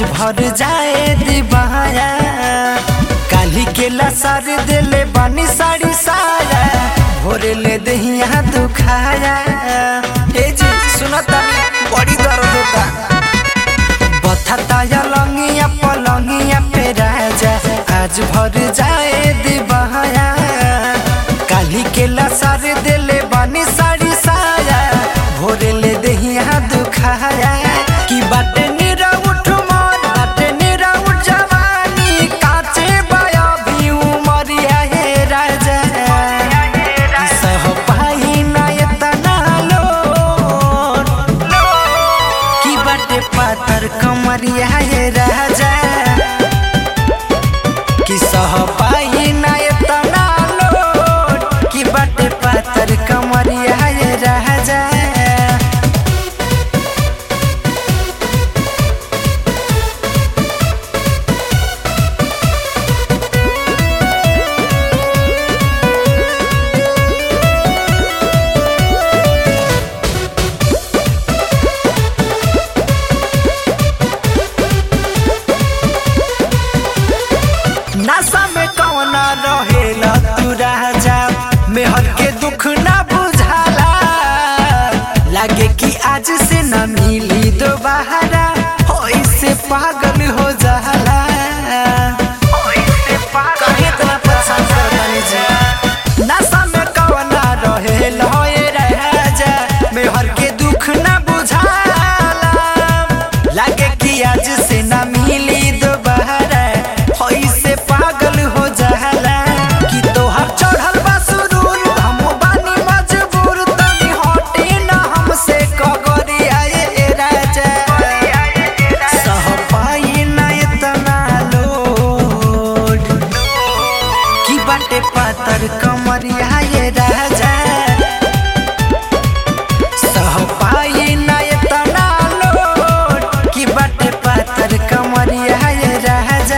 भर जाए दिबाया काली के लसार दिले बानी साड़ी साया भोरे ले दहिया दुखाया ए जी सुनता बड़ी दर्द होता बथता या लंगिया पलंगिया पे राजा आज भर जाए दिबाया काली के लसार दिले बानी साड़ी साया भोरे ले दहिया दुखाया की बाटे निरा उठ मोर बाटे निरा उठ जवानी काचे बाया भी उमरिया हे राजा की सह पाई ना एतना लोर की बाटे पातर कमरिया हे राजा कि सह पाई ना एतना लोट कि बाटे पातर कमरिया हे राजा नशा में कौना रहेला तू राजा मेहर के दुख ना बुझाला लागे कि आज से न मिली दोबारा होई से पागल हो जाला काहे इतना परेशान करतानी जी? नशा में कौना रहेला ए राजा मेहर के दुख ना बुझाला लागे कि आज से ना मिली दोबारा होई से पागल हो जाला कि तोहर चढ़ल बा सुरूर हम बानी मजबूर तनी हटे ना हमसे कगरी आए ए राजा सह पाई ना इतना लोड कि बाटे पातर कमरिया ये राजा सह पाई ना इतना लोड कि बाटे पातर कमरिया ये राजा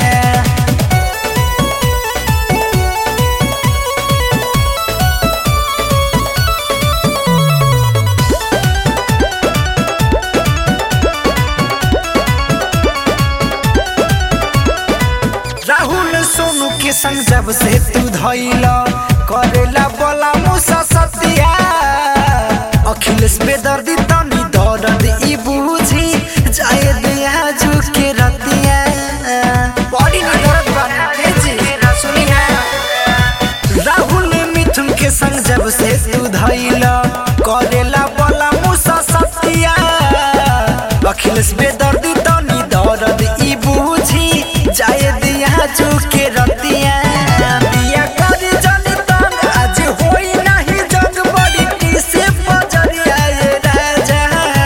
राहुल सोनू के संग जब से तू धैला करेला बोला मुसा सतिया अखिलेश बेदर्दी तनी दर्द ई बूझी जाए दिया झुके रतिया बड़ी नी दर्द बना हे जी सुनी है राहुल मिथुन के संग जब से तू धैला करेला बोला मुसा सतिया अखिलेश बेदर्दी तनी दर्द ई बूझी जाए दिया झुके रतिया दिया कर जनी तंग आज होई नाही जग बड़ी टीसे बजरिया ये राजा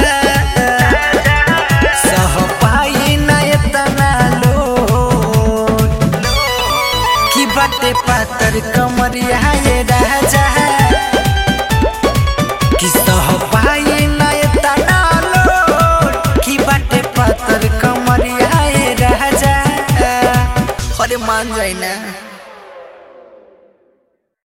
सह पाई ना एतना लोड कि बाटे पातर कमरिया ये राजा कि सह पाई ना एतना लोड कि बाटे पातर कमरिया ये राजा अरे मान जाई ना